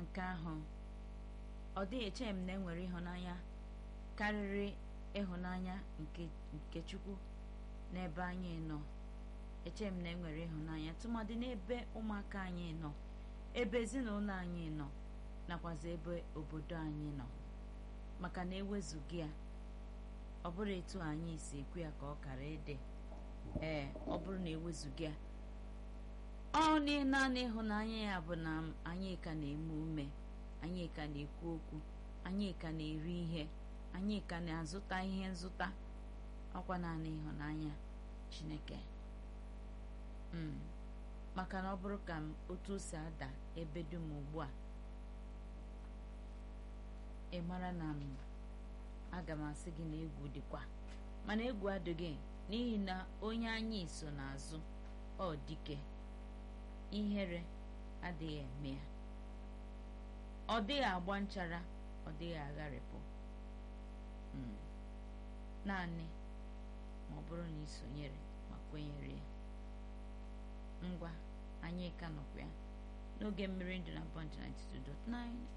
nke ahụ ọ dịghị eche m na enwere ịhụnanya karịrị ịhụnanya nke nke chukwu n'ebe anyị nọ eche m na enwere ịhụnanya tụmadị n'ebe ụmụaka anyị nọ ebe ezinụlọ anyị nọ nakwazi ebe obodo anyị nọ maka na ewezughị ya ọ bụrụ etu anyị si ekwu ya ka ọ kara ịdị ee ọ bụrụ na ewezughị ya ọ naanị ịhụnanya ya bụ na anyị ka na-eme ume anyị ka na-ekwu okwu anyị ka na-eri ihe anyị ka na-azụta ihe nzụta ọkwa naanị ịhụnanya chineke maka na ọ bụrụ ka m otu o si ada ebe dum ugbu a ị mara na m aga m asị gị na egwu dịkwa mana egwu adịghị n'ihi na onye anyị so n'azụ ọ dike ihere adịghị eme ya ọ dịghị agba nchara ọ dịghị agharịpụ naanị ma ọ bụrụ na ị sonyere ma kwenyere ya ngwa anyị ka nọkwa ya n'oge mmiri ndụ na bọnd 92.9